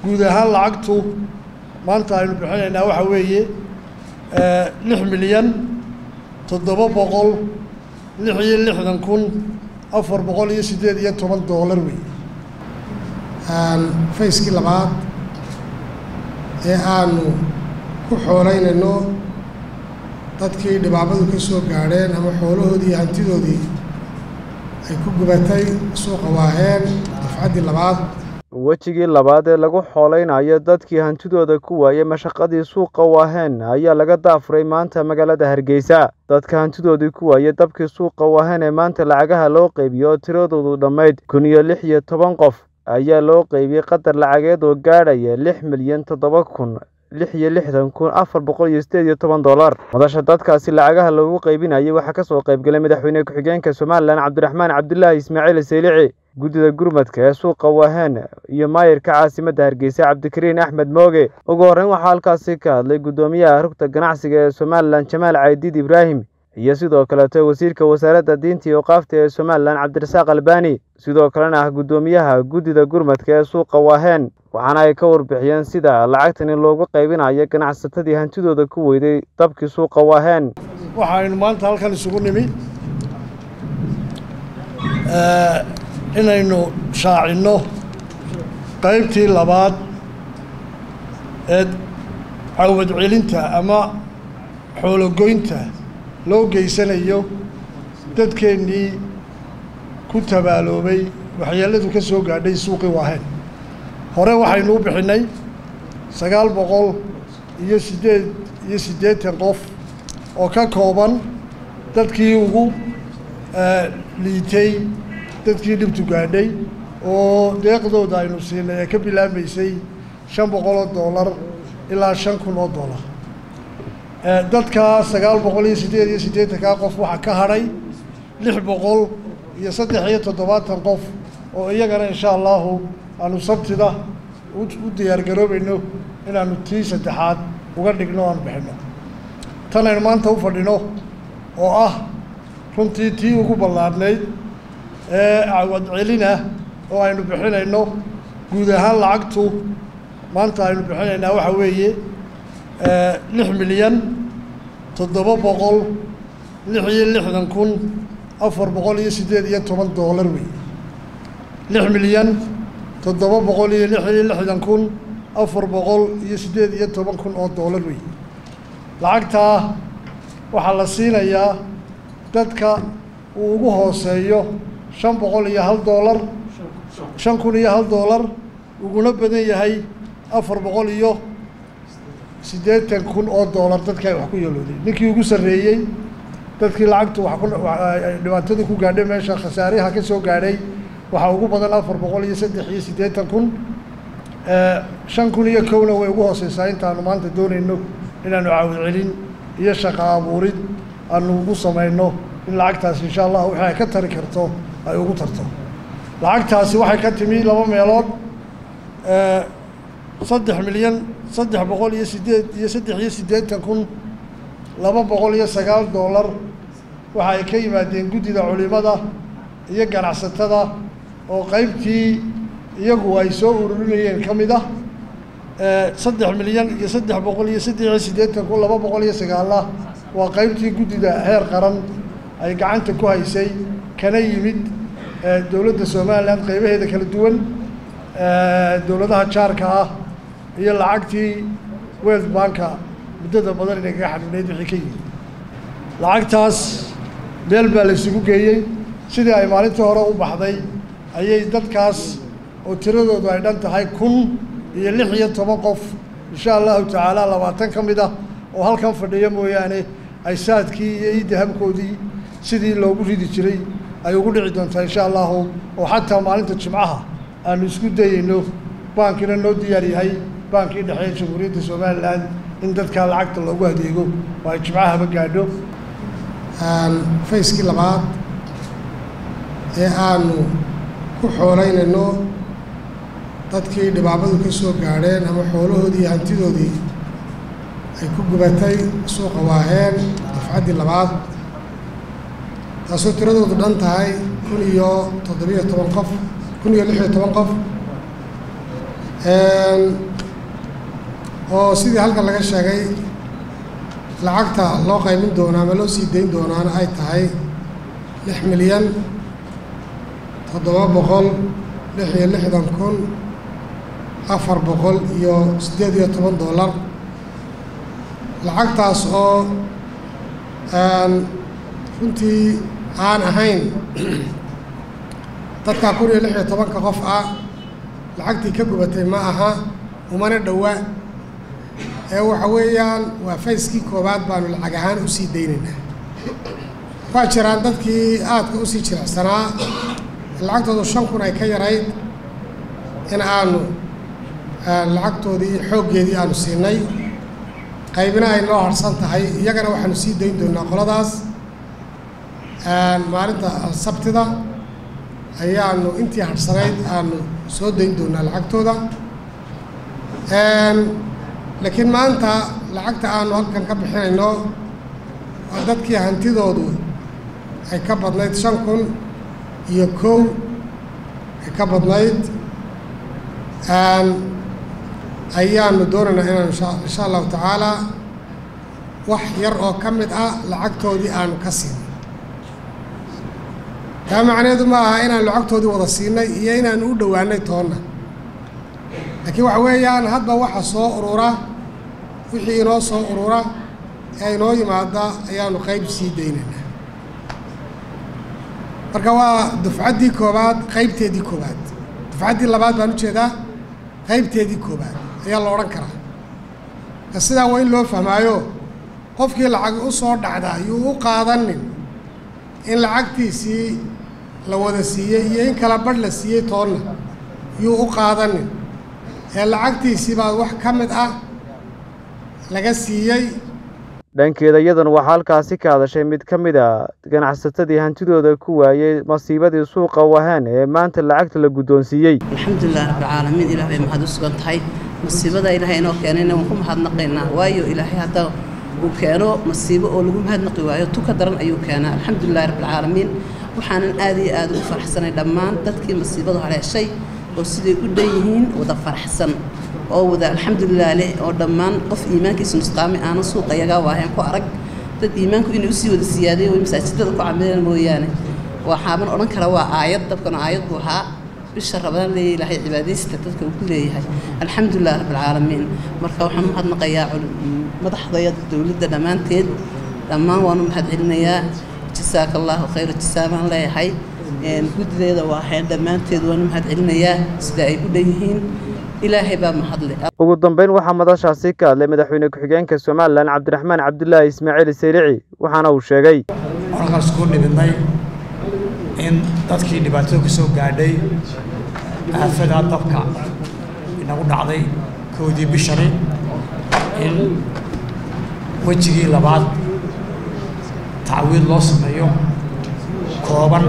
guud ahaan lacagtu maanta aynu bixinaynaa waxaa weeye lix milyan toddoba boqol lix iyo lixdan kun afar boqol iyo siddeed iyo toban doolar wey fayskii labaad ee aanu ku xoolaynayno dadkii dhibaabadu ka soo gaadheen ama xoolahoodii iyo hantidoodii ay ku gubatay suuqa waaheen dafcaddii labaad wejigii labaad ee lagu xooleynayo dadkii hantidooda ku waayay mashaqadii suuqa waaheen ayaa laga daafuray maanta magaalada hargeysa dadka hantidoodii ku waayay dabkii suuqa waaheen ee maanta lacagaha loo qeybiyo oo tiradoodu dhammayd kun iyo lix iyo toban qof ayaa loo qeybiyey qadar lacageed oo gaadhaya lix milyan toddoba kun lix iyo lixdan kun afar boqol iyo sideed iyo toban dollar madasha dadkaasi lacagaha loogu qeybinayay waxaa kasoo qeybgalay madaxweyne ku-xigeenka somalilan cabdiraxmaan cabdulaahi ismaaciil saylici guddida gurmadka ee suuqa waaheen iyo maayirka caasimadda hargeysa cabdikariin axmed mooge ugu horreyn waxaa halkaasi ka hadlay guddoomiyaha rugta ganacsiga ee somalilan jamaal caydiid ibraahim iyo sidoo kaleeto wasiirka wasaaradda diinta iyo oqaafta ee somalilan cabdirasaaq albani sidoo kalena ah guddoomiyaha guddida gurmadka ee suuqa waaheen waxaana ay ka warbixiyeen sida lacagtani loogu qaybinayo ganacsatadii hantidooda ku weyday dabkii suuqa waaheen waxaynu maanta halkan isugu nimi inaynu shaacinno qaybtii labaad ee cawad celinta ama xoologoynta loo geysanayo dadkeennii ku tabaaloobay waxyeelladu ka soo gaadhay suuqii waaheen hore waxaynu u bixinnay sagaal boqol iyo siddeed iyo siddeetan qof oo ka kooban dadkii ugu liitay dadkii dhibtu gaadhay oo deeqdooda aynu siinay ee ka bilaabmaysay shan boqol oo dollar ilaa shan kun oo dollar dadka sagaal boqol iyo siddeed iyo siddeetankaa qof waxaa ka hadhay lix boqol iyo saddex iyo toddobaatan qof oo iyagana insha allahu aanu sabtida u diyaargaroobayno inaanu tii saddexaad uga dhigno aanu bixinno tan aynu maanta u fadhino oo ah runtii tii ugu ballaadhnayd ee cawad celina oo aynu bixinayno guud ahaan lacagtu maanta aynu bixinaynaa waxaa weeye lix milyan toddoba boqol lix iyo lixdan kun afar boqol iyo siddeed iyo toban doolar wey lix milyan toddoba boqol iyo lix iyo lixdan kun afar boqol iyo siddeed iyo toban kun oo doolar wey lacagtaa waxaa la siinayaa dadka uu ugu hooseeyo shan boqol iyo hal doolar shan kun iyo hal doolar uguna badan yahay afar boqol iyo siddeetan kun oo doolar dadka ay wax ku yeelooday ninkii ugu sarreeyey dadkii lacagtu wax ku dhibaatadii ku gaadhay meesha khasaariha ka soo gaadhay waxaa ugu badan afar boqol iyo saddex iyo siddeetan kun shan kun iyo kowna way ugu hooseysaa intaanu maanta doonayno inaanu caawid celin iyo shaqa abuurid aanu ugu samayno in lacagtaasi insha allah wixii ay ka tari karto ay ugu tarto lacagtaasi waxay ka timi laba meelood saddex milyan saddex boqol iyo siddeed iyo saddex iyo siddeetan kun laba boqol iyo sagaal doolar waxa ay ka yimaadeen guddida culimada iyo ganacsatada oo qaybtii iyagu ay soo ururinayeen ka mid ah saddex milyan iyo saddex boqol iyo saddex iyo siddeetan kun laba boqol iyo sagaalah waa qaybtii guddida heer qaran ay gacanta ku haysay kana yimid dowladda somalilan qaybaheeda kala duwan dowladaha jaarka ah iyo lacagtii world banka muddada badan inay kaga xadhinayd wixii ka yimid lacagtaas meel baa la isugu geeyey sidii ay maalintii hore u baxday ayay dadkaas oo tiradoodu ay dhan tahay kun iyo lix iyo toban qof insha allahu tacaala labaatan ka mid ah oo halkan fadhiya mooyaane ay saadkii iyo iidahabkoodii sidii loogu ridi jiray ay ugu dhici doontaa insha allahu oo xataa maalinta jimcaha aanu isku dayeyno bankina noo diyaar yahay bankii dhexeeya jamhuuriyadda somalilan in dadkaa lacagta loogu adeego oo ay jimcahaba gaadho fayskii labaad ee aanu ku xoolaynayno dadkii dhibaabadu ka soo gaadheen ama xoolahoodii iyo hantidoodii ay ku gubatay suuqa waaheen dafcaddii labaad taasoo tiradoodu dhan tahay kun iyo toddobiyo toban qof kun iyo lix iyo toban qof oo sidii halkan laga sheegay lacagta loo qaybin doono ama loo sii dayn doonaana ay tahay lix milyan toddoba boqol lix iyo lixdan kun afar boqol iyo siddeed iyo toban dollar lacagtaas oo runtii aan ahayn dadka kun iyo lix iyo tobanka qof ah lacagtii ka gubatay ma aha umana dhowa ee waxa weeyaan waa fayskii koowaad baanu lacag ahaan usii daynaynaa waa jiraan dadkii aadka usii jirecsanaa lacagtoodu shan kun ay ka yarayd in aanu lacagtoodii xooggeedii aanu siinay qaybina ay noo harsan tahay iyagana waxaanu sii dayn doonaa qoladaas maalinta sabtida ayaanu intii harsanayd aanu soo dayn doonaa lacagtooda laakiin maanta lacagta aanu halkan ka bixinayno waa dadkii hantidoodu ay ka badnayd shan kun iyo kow ay ka badnayd ayaanu doonaynaa inaanu insha allahu tacaalaa wax yar oo ka mid ah lacagtoodii aanu ka siinay taa macnaheedu ma aha inaanu lacagtoodii wada siinay iyo inaanu u dhowaanay toonna laakiin waxa weeyaan hadba waxa soo urura wixii inoo soo urura ee inoo yimaada ayaanu qayb sii daynaynaa marka waa dufcaddii koobaad qaybteedii koobaad dufcaddii labaad baan ujeedaa qaybteedii koobaad ayaa la odhan karaa ka sidaa waa in loo fahmaayo qofkii lacag u soo dhacda yuu u qaadanin in lacagtiisii la wada siiyey iyo in kala badh la siiyey toonna yuu u qaadanin ee lacagtiisii baa wax ka mid ah laga siiyey dhankeeda iyaduna waxaa halkaasi ka hadashay mid ka mid a ganacsatadii hantidooda ku waayey masiibadii suuqa wahaan ee maanta lacagta la guddoonsiiyey alxamdulilah rabbilcaalamiin ilaah bay mahad u sugan tahay masiibada ilaahay inoo keenayna waan ku mahadnaqaynaa waayo ilaahay hadda uu keeno masiibo oo lagu mahadnaqi waayo tu ka daran ayuu keenaa alxamdulilahi rabbilcaalamiin waxaanan aad iyo aad ugu faraxsanay dhammaan dadkii masiibadu haleeshay oo siday u dhan yihiin wada faraxsan oo wada alxamdulilah leh oo dhammaan qof iimaankiisu nusqaami aanan suuqa yagaa waaheen ku arag dad iimaanku inay usii wada siyaadeen way masaajidada ku camileen mooyaane waxaaban odhan kara waa aayad dabkana aayad buu ahaa bisha rabadaan leeya ilaahay cibaadaysta dadka uu ku leeyahay alxamdulilah rabbilcaalamiin marka waxaan u mahadnaqayaa madaxdaya dowladda dhammaanteed dhammaan waan u mahad celinayaa jasaaka allahu khayra jasaa baan leeyahay guddideeda waahayn dhammaanteed waan u mahad celinayaa sida ay u dhan yihiin ilaahay baa mahadle ugu dambeyn waxaa madashaasi ka hadlay madaxweyne ku-xigeenka somalilan cabdiraxmaan cabdulaahi ismaaciil saylici waxaana uu sheegay halkaas ku dhibidnay in dadkii dhibaatada ka soo gaadhay aafadaa dabka inagu dhacday koodii bishani in wejigii labaad tacwiid loo sameeyo kooban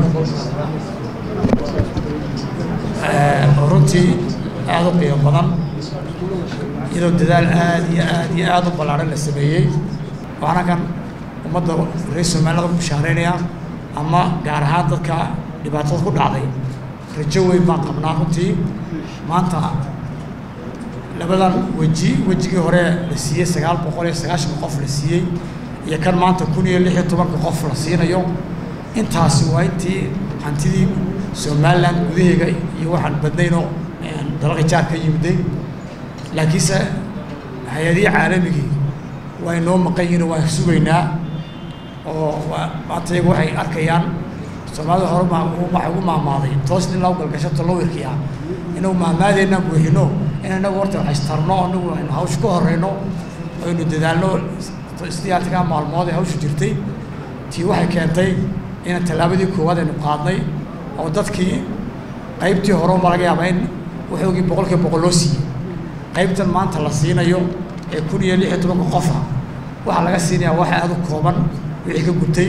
oo runtii aada u qiimo badan iyadoo dadaal aad iyo aad iyo aada u ballaaran la sameeyey waxaana kan ummadda reer soomaalida ku bishaaraynaya ama gaar ahaan dadka dhibaatada ku dhacday rajo weyn baan qabnaa runtii maanta labadan weji wejigii hore la siiyey sagaal boqol iyo sagaashan qof la siiyey iyo kan maanta kun iyo lix iyo tobanka qof la siinayo intaasi waa intii hantidii somalilan gudaheega iyo waxaan badnaynoo dalalka jaar ka yimiday laakiinse hay-adihii caalamigii waa inoo maqan yihin waan sugaynaa oo maanta iyagu waxay arkayaan soomaalida hore waxay ugu maamaaday toos nin loo galgasho tolowirkiia inagu maamaadeenna buuxino in inagu horta haystarno anagu aynu hawsha ka horeyno aynu dadaalno sidii artigaa maalmood ee hawshu jirtay tii waxay keentay in tallaabadii koowaad aynu qaadnay oo dadkii qaybtii hore ma laga yaaba in waxoogii boqolkiiba boqol loo siiyey qaybtan maanta la siinayo ee kun iyo lix iyo tobanka qofa waxaa laga siinayaa waxa aada u kooban wixii ka gutay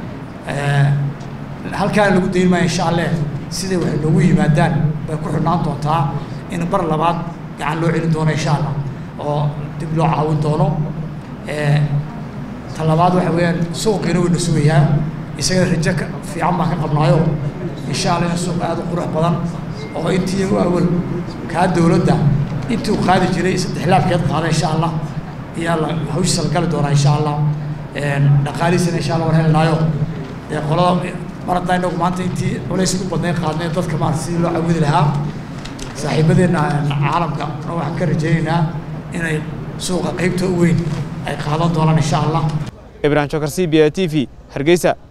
halkaana lagu dayn maayo insha alleh siday waxay noogu yimaadaan bay ku xidhnaan doontaa in bar labaad gacan loo celin doono insha allah oo dib loo caawin doono ta labaad waxa weeyaan suuqiina wayna sugayaa isaga rajo fiican baan ka qabnaayo insha allah in suuq aada u qurux badan oo intii awal kaa dowladda intii uu qaadi jiray saddex laabkeed qaada insha allah ayaa la hawshiisa la gali doonaa insha allah dhaqaalihiisana insha allah waan helinaayo dee qolada mar haddaa inagu maanta intii culays ku badnayn qaadnay dadka maarata sidii loo cawidi lahaa saaxiibadeenna caalamka waxaan ka rajaynaynaa inay suuqa qeybta u weyn ay qaadan doonaan insha allah ibrahim jokar c b a t v hargeysa